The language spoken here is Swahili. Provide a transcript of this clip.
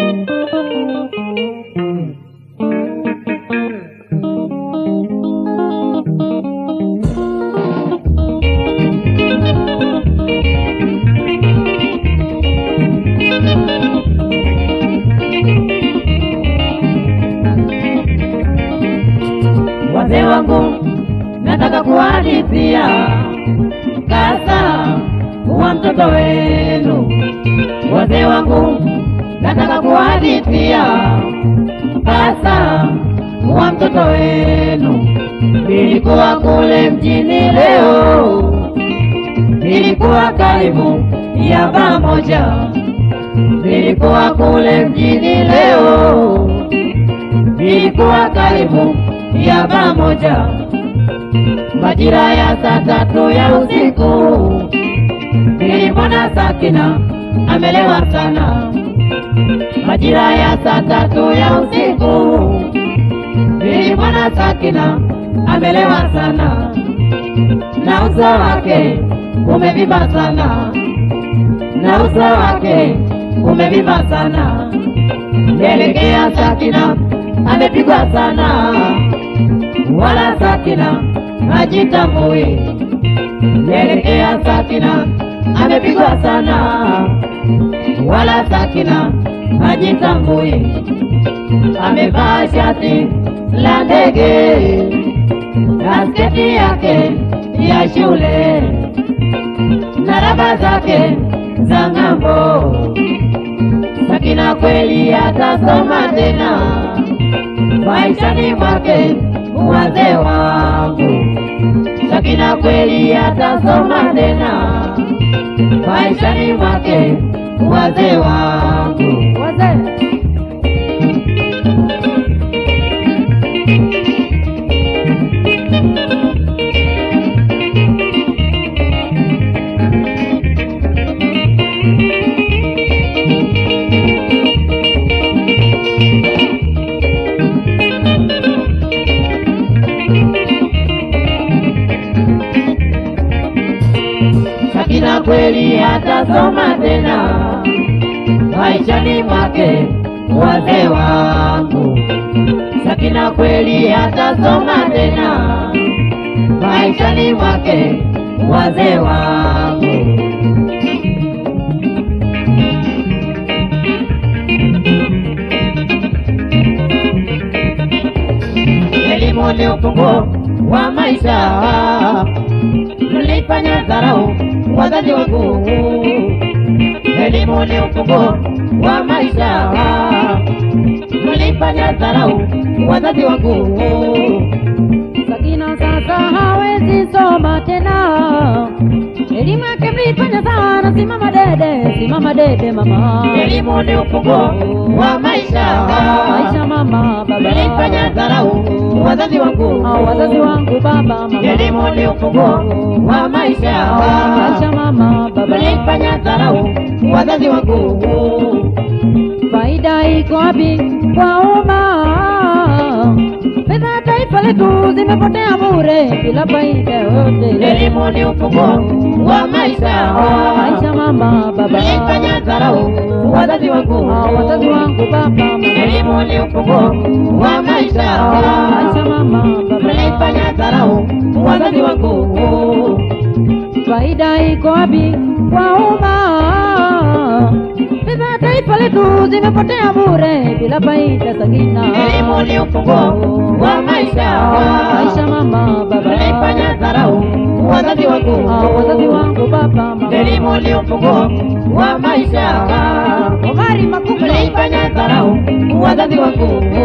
Wazee wangu, nataka kuhadithia kasa kuwa mtoto wenu. Wazee wangu, nataka kuhadithia kasa kuwa mtoto wenu. Nilikuwa kule mjini leo, nilikuwa karibu ya baa moja, nilikuwa kule mjini leo, nilikuwa karibu ya baa moja, majira ya saa tatu ya usiku, nilimwona Sakina amelewa sana. Majira ya saa tatu ya usiku, nilimwona Sakina amelewa sana, na uso wake umevimba sana, na uso wake umevimba sana. Nielekea Sakina amepigwa sana, wala Sakina hajitambui. Nielekea Sakina amepigwa sana, wala Sakina hajitambui. Amevaa shati la ndege na sketi yake ya shule na raba zake za ng'ambo. Sakina kweli atasoma tena maishani mwake, wazee wangu. Sakina kweli atasoma tena maishani mwake, wazee wangu. Wazee. Sakina kweli atasoma tena maishani mwake, wazee wangu. Sakina kweli atasoma tena maishani mwake, wazee wangu. Elimu ni ufunguo wa maisha, mlifanya dharau wazazi wangu. Elimu ni ufunguo wa maisha, mlifanya dharau wazazi wangu. Sakina sasa hawezi soma tena, elimu yake mlifanya sana. Simama dede, simama dede mama, Elimu ni ufunguo wa maisha, maisha mama, baba mlifanya dharau wazazi wangu. Hao wazazi wangu baba mama, Elimu ni ufunguo wa maisha, maisha mama, baba mlifanya dharau wazazi wangu. faida iko wapi kwa umma? Fedha ya taifa letu zimepotea bure bila faida yoyote. Elimu ni ufunguo wa maisha, maisha mama, baba mlifanya dharau wazazi wangu. Hao wazazi wangu baba mama, Elimu ni ufunguo wa maisha, maisha mama, baba mlifanya dharau wazazi wangu. faida iko wapi kwa umma? Fedha ya taifa letu zimepotea bure bila faida. Sakina Elimu ni ufunguo wa maisha, maisha mama, baba mlifanya dharau wazazi wangu. Hao wazazi wangu baba mama, Elimu ni ufunguo wa maisha, Omari Makuka mlifanya dharau wazazi wangu.